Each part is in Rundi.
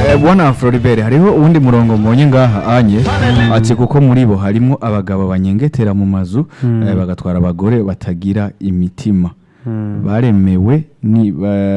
Eh, bwana Floribert hariho uwundi murongo mbonye ngaha anye ati kuko muri bo harimo abagabo banyengetera mu mazu eh, bagatwara abagore batagira imitima baremewe ni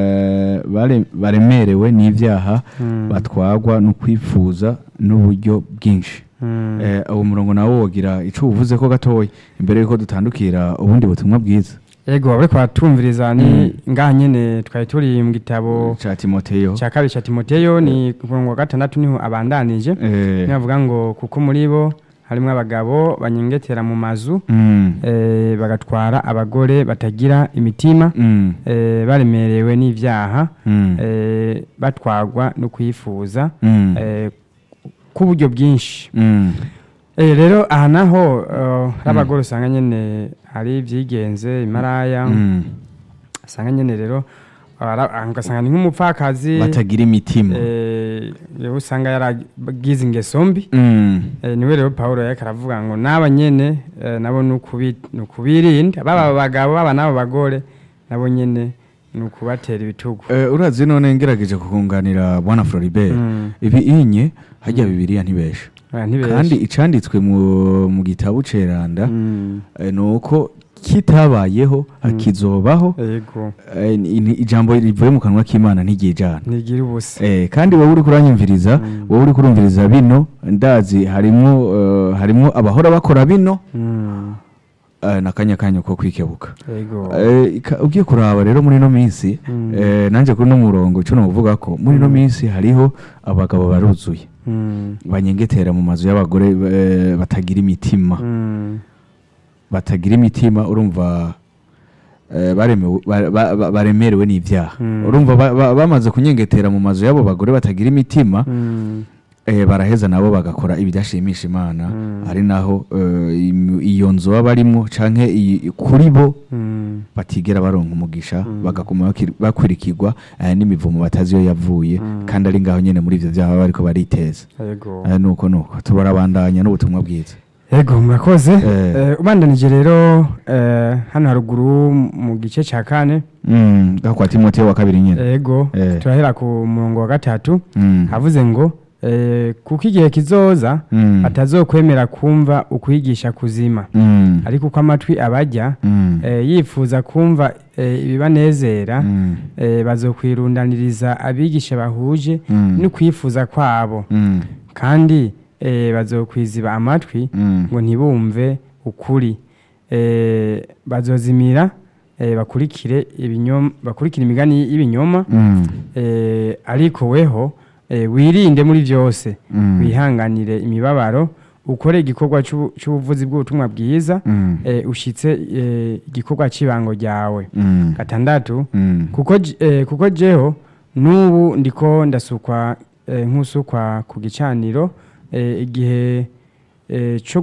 ba- bare- baremerewe n'ivyaha batwagwa no kwifuza n'uburyo bwinshi Eh, uwo murongo nawo wogira ico uvuze ko gatoya imbere yuko dutandukira ubundi butumwa bwiza ego bariko batumviriza ni ngaha nyene twari turi mu gitabo ca Timoteyo cya kabiri cya timoteyo ni ku murongo wa gatandatu niho abandanije eh, niho bavuga ngo kuko muri bo harimo abagabo banyengetera mu mazu mm, eh, bagatwara abagore batagira imitima mm, eh, baremerewe n'ivyaha mm, eh, batwagwa no kwifuza mm, eh, k'uburyo bwinshi mm, Eh, rero aha naho uh, hari abagore usanga nyene hari ibyigenze imaraya mm. usanga nyene rero ara- ugasanga ni nk'umupfakazi batagira imitima eh, rero usanga yaragize ingeso mbi Mm, eh, niwe rero pawulo yariko aravuga ngo n'aba nyene eh, nabo ni ukubi- ni ukubirinda baba abagabo baba n'abo bagore nabo nyene ni ukubatera ibitugu eh, urazi none ngerageje kukunganira bwana Floribert Mm. ibi inye harya bibiliya ntibesha Oya, ntibeshe. kandi icanditswe mu, mu gitabo ceranda Mm. eh, nuko kitabayeho hakizobaho yego eh, ni- ni- ijambo rivuye mu kanwa k'imana ntigijana ntigira ubusa Eh, kandi wowe uri kuranyumviriza wowe uri kurumviriza bino ndazi harimwo eh, harimwo abahora bakora bino Mm. eh, nakanya kanyu ko kwikebuka yego Eh, ika- ugiye kuraba rero muri ino minsi Mm. eh, nanjye kuri uno murongo icyo nuvuga ko muri ino minsi hariho abagabo baruzuye Mm. banyengetera mu mazu y'abagore eh, batagira imitima Mm. batagira imitima urumva eh, baremewe- ba- ba- ba- baremerewe n'ivyaha Mm. urumva ba- ba- bamaze kunyengetera mu mazu y'abo bagore batagira imitima Mm. eh, baraheza nabo bagakora ibidashimisha imana Mm. ari naho eh, im- iyo nzu baba barimwo canke iyi- kuri bo Mm. batigera baronka umugisha Mm. bagakuma bakir- bakurikirwa eh, n'imivumo batazi iyo yavuye Mm. kandi ari ngaho nyene muri ivyo vyaha baba bariko bariteza yego Eh, nuko nuko tubarabandanya n'ubutumwa bwiza yego murakoze Eh. Eh, ubandanije rero eh, hano haruguru mu gice cya kane Mm, ngaho kwa timoteyo wa kabiri nyene yego Eh. turahera ku murongo wa gatatu Mm. havuze ngo eh, kuko igihe kizoza Mm. atazokwemera kumva ukwigisha kuzima Mm. ariko uko amatwi abajya Mm. eh, yifuza kumva eh, ibibanezera Mm. eh, bazokwirundaniriza abigisha bahuje Mm. no kwifuza kwabo Mm. kandi eh, bazokwiziba amatwi Mm. ngo ntibumve ukuri eh, bazozimira eh, bakurikire ibinyoma bakurikire imigani y'ibinyoma Mm. eh, ariko weho eh, wirinde muri byose Mm. wihanganire imibabaro ukore igikorwa c'ubu- c'ubuvuzi bw'ubutumwa bwiza Mm. eh, ushitse eh, igikorwa cy'ibango ryawe Mm. gatandatu Mm. kuko j- eh, kuko jeho n'ubu ndiko ndasukwa eh, nk'usukwa ku gicaniro eh, igihe eh, cyo